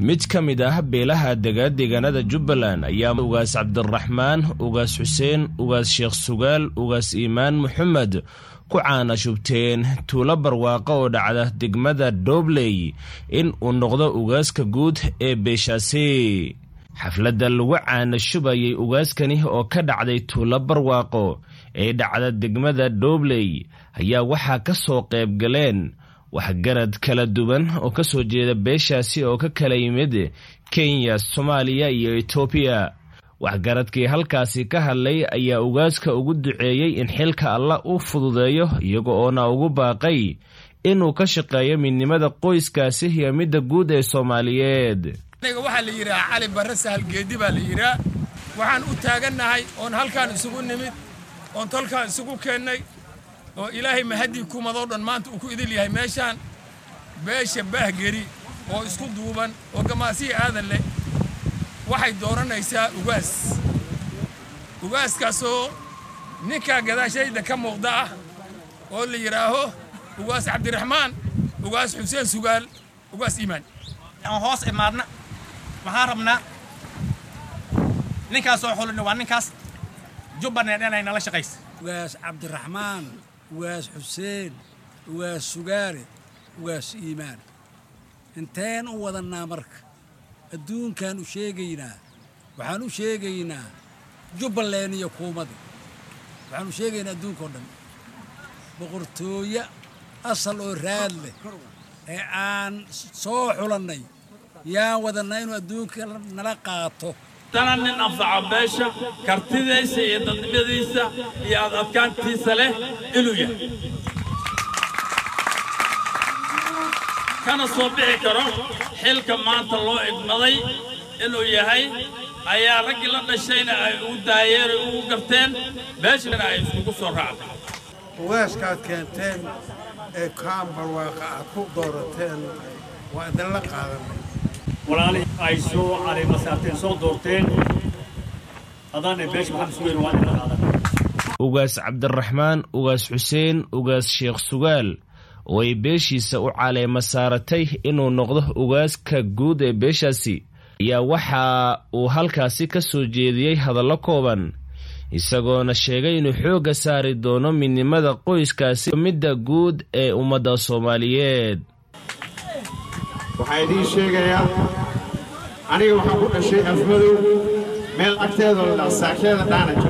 mid ka mid ah beelaha dega deegaanada jubbaland ayaa ugaas cabdiraxmaan ugaas xuseen ugaas sheekh sugaal ugaas iimaan moxamed ku caana shubteen tuulo barwaaqo oo dhacda degmada doobley in uu noqdo ugaaska guud ee beeshaasi xafladda lagu caana shubayay ugaaskani oo ka dhacday tuulo barwaaqo ee dhacda degmada doobley ayaa waxaa ka soo qayb galeen waxgarad kala duwan oo ka soo jeeda beeshaasi oo ka kala yimid kenya soomaaliya iyo etoobiya waxgaradkii halkaasi ka hadlay ayaa ugaaska ugu duceeyey in xilka alla u fududeeyo iyaga oona ugu baaqay inuu ka shaqeeyo midnimada qoyskaasi iyo midda guud ee soomaaliyeed aniga waxaa la yidhaha cali barre sahal geedi baa la yidhaha waxaan u taagannahay oon halkaan isugu nimid oon tolkaan isugu keennay oo ilaahay mahaddii kumadoo dhan maanta uu ku idil yahay meeshaan beesha baahgeri oo isku duuban oo gamaasiya aadan leh waxay dooranaysaa ugaas ugaaskaasoo ninkaa gadaashayda ka muuqda ah oo la yidhaaho ugaas cabdiraxmaan ugaas xuseen sugaal ugaas iimaan aan hoos imaadna waxaan rabnaa ninkaasoo xulina waa ninkaas jubbaland inay nala shaqaysa ugaas cabdiraxmaan ugaas xuseen ugaas sugaale ugaas iimaan inteen u wadannaa marka adduunkaan u sheegaynaa waxaan u sheegaynaa jubbaland iyo kuumada waxaan u sheegaynaa adduunkao dhan boqortooyo asal oo raad leh ee aan soo xulannay yaan wadannaa inuu adduunka nala qaato tana nin anfaca beesha kartidiisa iyo dadnimadiisa iyo ad adkaantiisa leh inuu yahay kana soo bixi karo xilka maanta loo idmaday inuu yahay ayaa raggii la dhashayna ay ugu daayeeray ugu garteen beeshana ay iskugu soo raacday ugaaskaad keenteen ee kaan barwaaqa aad ku doorateen waa idinla qaadanay walaali ay soo caleemasaarteen soo doorteen haddaanay beesha maxamed sugeyn waa idinla qaadan ugaas cabdiraxmaan ugaas xuseen ugaas sheekh sugaal oo ay beeshiisa u caleema saaratay inuu noqdo ugaaska guud ee beeshaasi ayaa waxa uu halkaasi ka soo jeediyey hadallo kooban isagoona sheegay inuu xoogga saari doono midnimada qoyskaasi midda guud ee ummadda soomaaliyeed waxaa idiin sheegayaa aniga waxaan ku dhashay afmadow meel agteedoo la dhaha saakeeda dhaanaja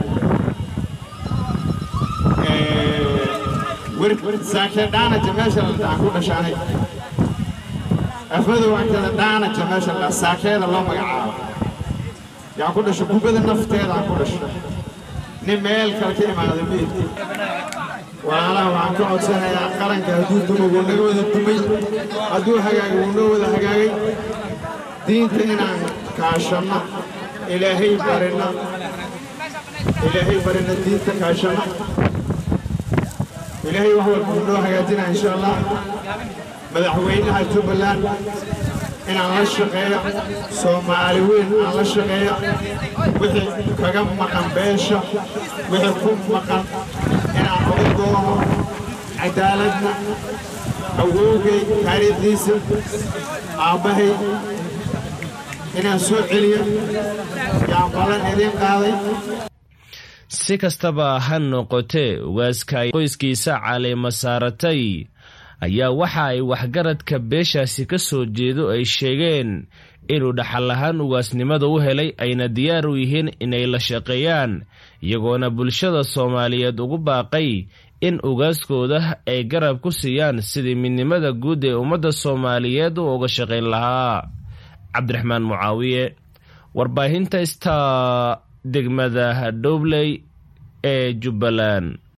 saakee dhaanaja meesha la dhaha ku dhashay aniga afmadow agteeda dhaanaja meesha la dhaha saakeeda loo magacaabo yaan ku dhashay kubada nafteeda aan ku dhashay nin meel kale ka imaaday meydki walaalaha waxaan ka codsanayaa qaranka hadduu dumo wuu naga wada dumay hadduu hagaagay wuu noo wada hagaagay diinta inaan kaashanno ilaahay barinno ilaahay barinno diinta kaashanno ilaahay wax walba wuu noo hagaajinaa insha allah madaxweynaha jubbaland inaan la shaqeeyo soomaali weyn aan la shaqeeyo wixii kaga maqan beesha wixii ku maqan inaan oga doono cadaaladna awowgay taariikhdiisa aabbahay inaan soo celiyo yaan ballan idiin qaaday si kastaba ha noqotee ugaaska ay qoyskiisa caleema saaratay ayaa waxa ay waxgaradka beeshaasi ka soo jeedo ay sheegeen inuu dhaxal ahaan ugaasnimada u helay ayna diyaar u yihiin inay la shaqeeyaan iyagoona bulshada soomaaliyeed ugu baaqay in ugaaskooda ay garab ku siiyaan sidii midnimada guud ee ummadda soomaaliyeed u uga shaqayn lahaa cabdiraxmaan mucaawiye warbaahinta sta degmada dhobley ee jubbaland